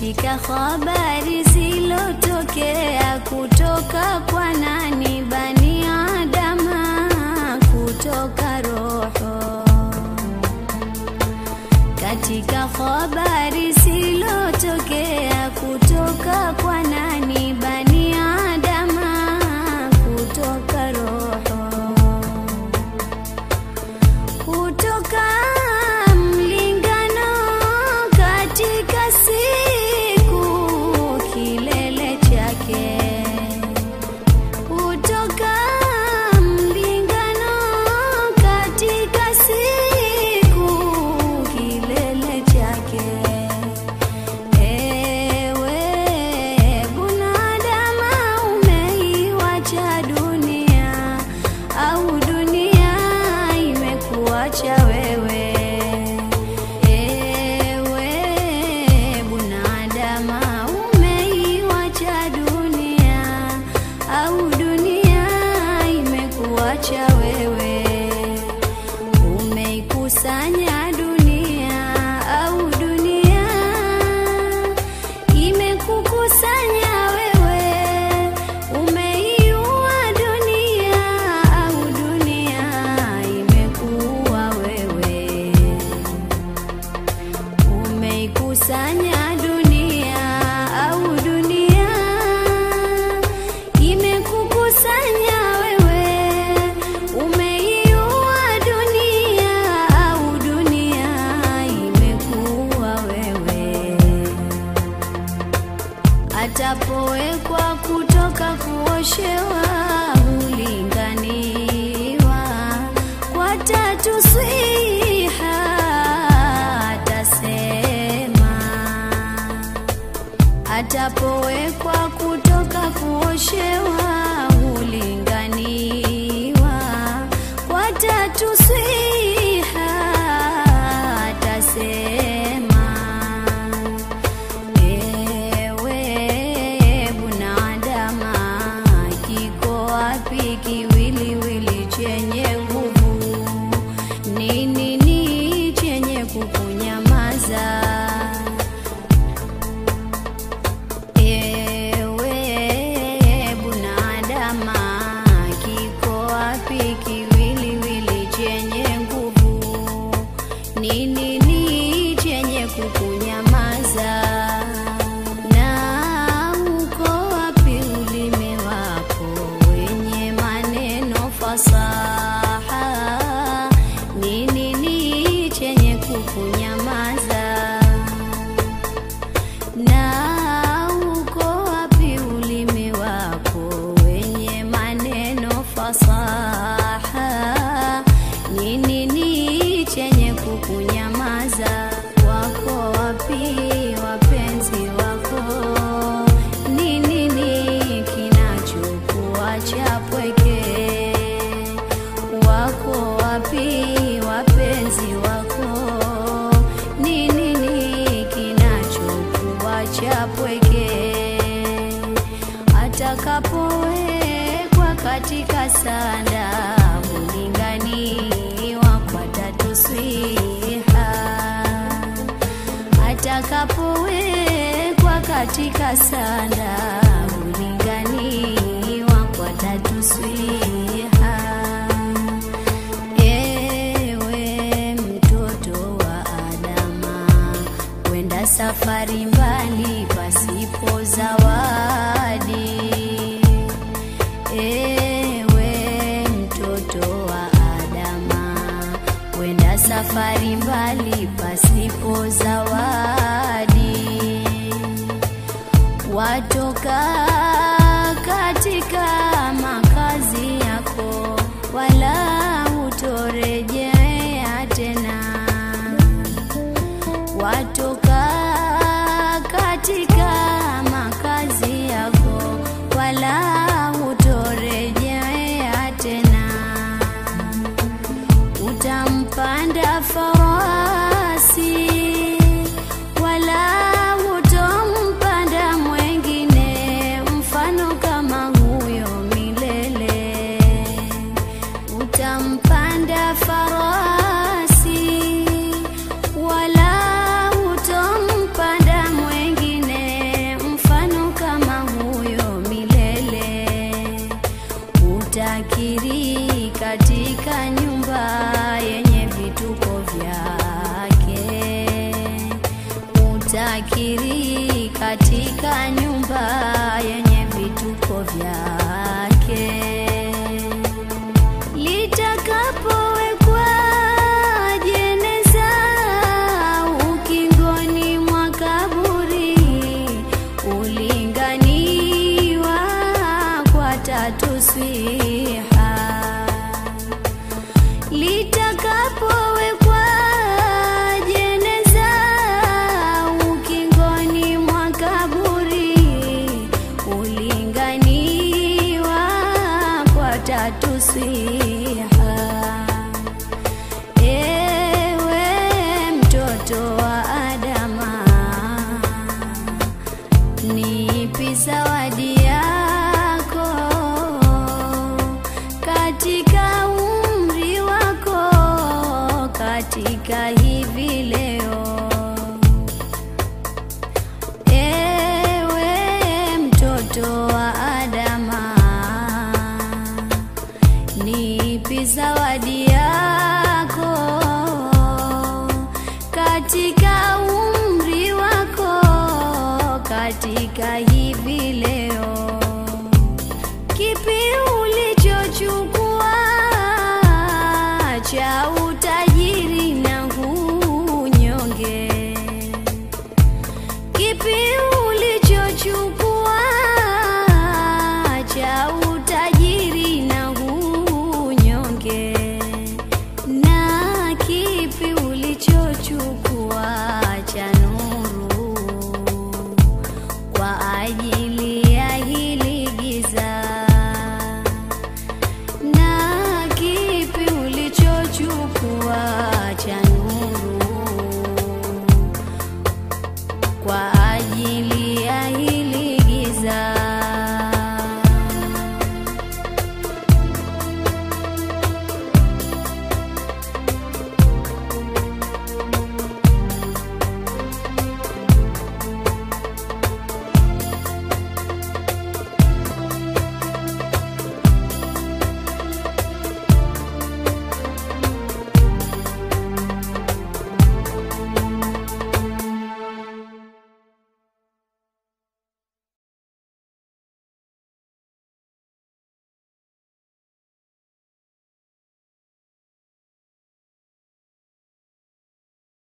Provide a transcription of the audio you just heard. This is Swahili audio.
katika habari zilotokea kutoka kwa nani bani adama kutoka roho katika habari zilotokea kutoka kwa nani bani adama kutoka roho kutoka mlingano katika siku kilele chake kutoka mlingano katika siku kilele chake ewe bunadama umeiwacha dunia au dunia imekuacha wewe ewe bunadama umeiwacha dunia au dunia imekuacha wewe umeikusanya dunia au dunia imekukusanya wewe umeiua dunia au dunia imekuua wewe umeikusanya dunia au dunia imekukusanya wewe umeiua dunia au dunia imekuua wewe atapowekwa kutoka kuoshewa hulinganiwa kwa tatu swiha atasema atapowekwa kutoka kuoshewa hulinganiwa kwa tatu swiha atasema Ewe bunadama, kiko wapi kiwiliwili chenye nguvu? Ni nini chenye kukunyamaza? Ewe bunadama, kiko wapi kiwiliwili chenye nguvu? Ni nini chenye kukunyamaza? Na uko wapi ulimi wako wenye maneno fasaha? Ni nini chenye kukunyamaza? Na uko wapi ulimi wako wenye maneno fasaha? Ni nini chenye kukunyamaza? Wako wapi wapenzi wako? Ni nini kinachokuacha pweke? Wako wapi wapenzi wako? Ni nini kinachokuacha pweke? Atakapowekwa katika sanda hulinganiwa kwa tatu swiha atakapowekwa katika sanda hulinganiwa kwa tatu swiha ewe mtoto wa adama kwenda safari mbali pasipo zawadi ewe mtoto wa adama kwenda safari mbali pasipo zawadi watoka katika makazi yako wala hutorejea tena watoka katika makazi yako wala hutorejea tena utampanda farasi wala hutompanda mwengine mfano kama huyo stakiri katika nyumba yenye vituko vyake litakapowekwa jeneza ukingoni mwa kaburi ulinganiwa kwa tatu swiha litakapowekwa jeneza ukingoni mwa kaburi ulinganiwa kwa tatu swiha ewe mtoto wa adama nipi zawadi yako katika umri wako katika hivi leo ewe mtoto wa adama nipi zawadi yako katika umri wako katika hivi leo kipi ulichochukua cha utajiri na unyonge kipi ulichochukua cha utajiri na unyonge na kipi